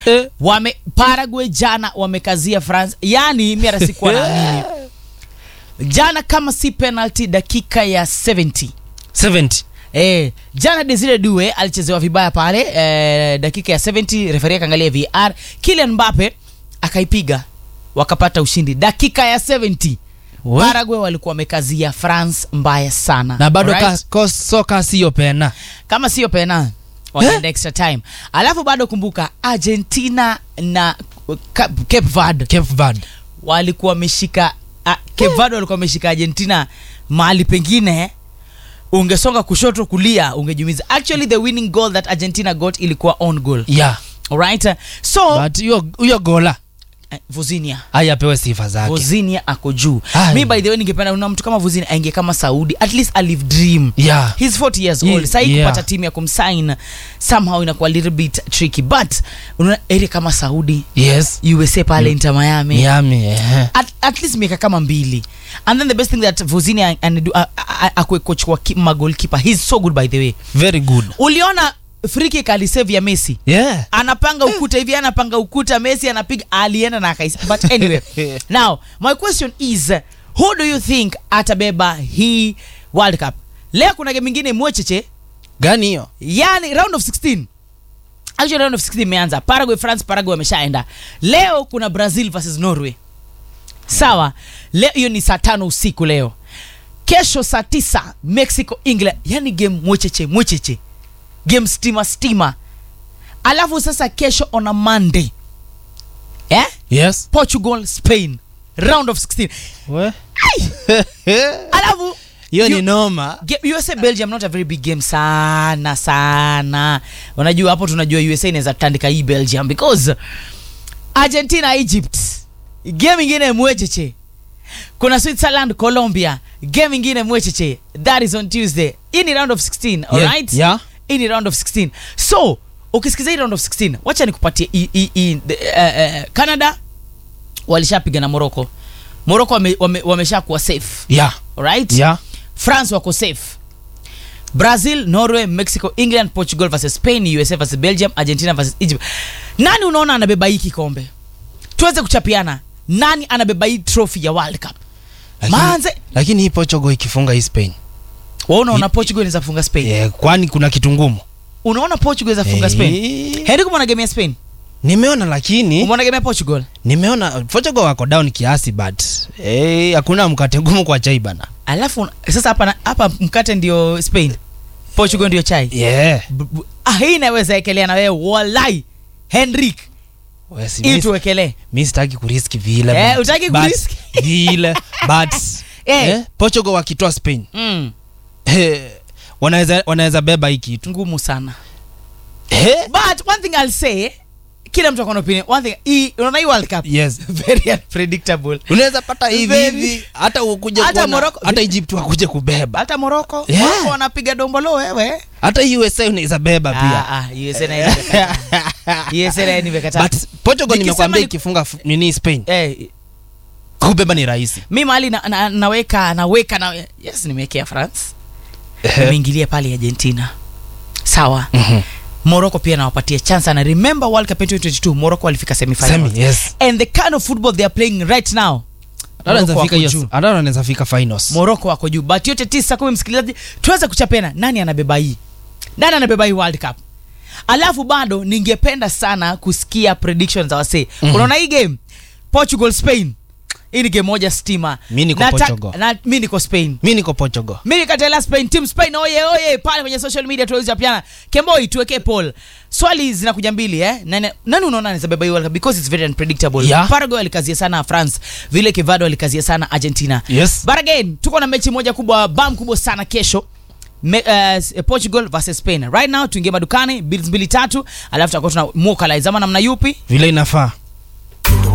Eh. wame Paraguay jana wamekazia France, yani mimi hata sikuwa naamini jana, kama si penalty dakika ya 70 70 Eh, jana Desire Due alichezewa vibaya pale eh, dakika ya 70 referee akaangalia VR, Kylian Mbappe akaipiga wakapata ushindi dakika ya 70. We. Paraguay walikuwa wamekazia France mbaya sana na bado Alright? ka, ko, soka siyo pena kama sio pena wakaenda extra time, alafu bado kumbuka Argentina na Ca- Cape Verde Cape Verde walikuwa wameshika ah, Cape Verde walikuwa wameshika Argentina mahali pengine ungesonga kushoto kulia ungejumiza. Actually the winning goal that Argentina got ilikuwa on goal. yeah. Alright? So but hiyo huyo gola eh, Vuzinia haya apewe sifa zake Vuzinia ako juu. Ai. Mi by the way ningependa una mtu kama Vuzinia aingie kama Saudi. At least I live dream. yeah. He's 40 years Ye- old. Sasa yeah. kupata timu ya kumsign somehow inakuwa a little bit tricky. But unaona area kama Saudi, yes USA pale Inter Miami. Miami eh. at, at least miaka kama mbili and then the best thing that Vozini anadu akwe coach wa ki- magolkeeper he's so good by the way very good uliona free kick alisave ya Messi yeah. anapanga ukuta hivi anapanga ukuta Messi anapiga alienda na akaisa but anyway now my question is who do you think atabeba hii World Cup leo kuna game ingine mwecheche gani hiyo yani round of 16 actually round of 16 imeanza Paraguay France Paraguay wameshaenda leo kuna Brazil versus Norway sawa leo hiyo ni saa tano usiku leo kesho saa tisa Mexico England yani game mwecheche mwecheche game stima stima alafu sasa kesho on a Monday eh? yes Portugal Spain round of 16 we alafu hiyo You- ni noma Ge- USA Belgium not a very big game sana sana. Unajua hapo tunajua USA inaweza tandika hii Belgium because Argentina Egypt game ingine mwecheche. Kuna Switzerland Colombia game ingine mwecheche. That is on Tuesday. Hii ni round of 16, all Yeah, right? yeah. Hii ni round of 16. So, ukisikiza hii round of 16, wacha nikupatie hii- hii- hii, the, eh, eh, Canada walishapiga na Morocco. Morocco wame, wame, wameshakuwa safe. yeah. Alright? yeah. france wako safe brazil norway mexico england portugal versus spain usa versus belgium argentina versus egypt nani unaona anabeba hii kikombe tuweze kuchapiana nani anabeba hii trophy ya world cup Lakini- manze lakini hii portugal ikifunga hii spain waona una Hi- portugal inaweza funga spain yeah, kwani kuna kitu ngumu unaona portugal inaweza funga Eh. spain heri kumwona game ya spain nimeona lakini umeona game ya portugal nimeona portugal wako down kiasi but eh, hakuna mkate ngumu kwa chai bana alafu sasa hapa na- hapa mkate ndio spain portugal ndio chai yeah. B- b- ah, hii inaweza ekelea na wewe walai henrik We, si- hii mi- tuwekelee mi sitaki kuriski vile Eh, but- hutaki but- kuriski? vile but Eh. eh, portugal wakitoa spain mm. eh, wanaweza wanaweza beba hii kitu ngumu sana eh? but one thing I'll say kila mtu akona opinion one thing hii unaona hii world cup yes very unpredictable unaweza pata hivi Very- hivi hata ukuje Hata kuona- Morocco- hata egypt wakuje kubeba hata morocco Yeah. Morocco wanapiga dombolo wewe hata usa unaweza beba pia ah, ah, USA na yeye nimekataa. USA na yeye nimekataa. but portugal Nikisema nimekwambia ni- ikifunga fu- nini spain eh, kubeba ni rahisi mi mahali na, na, naweka naweka na yes nimewekea france nimeingilia pale argentina sawa Mhm. morocco pia nawapatia chance na remember world cup 2022 morocco walifika semifinal Semi, yes and the kind of football they are playing right now Hata wanaweza Morocco fika wako hiyo- juu. hata wanaweza fika finals moroko wako juu but yote tisa kumi msikilizaji tuweze kuchapena nani anabeba hii nani anabeba hii world cup alafu bado ningependa sana kusikia predictions za wasee Mhm. unaona hii game portugal spain hii ni game moja stima Mi niko Nataka- Portugal. na, mi niko spain mi niko portugal mi nikatela spain team spain oye oye pale kwenye social media tuweze kuchapiana kemboi tuwekee poll swali zinakuja mbili eh nani, nani unaona anaweza beba hii world cup because it's very unpredictable Yeah. paraguay alikazia sana france vile kivado alikazia sana argentina yes But again, tuko na mechi moja kubwa bam kubwa sana kesho Me, uh, Portugal versus Spain. Right now tuingie madukani bills mbili tatu, alafu tutakuwa tuna mokalize ama namna yupi? vile inafaa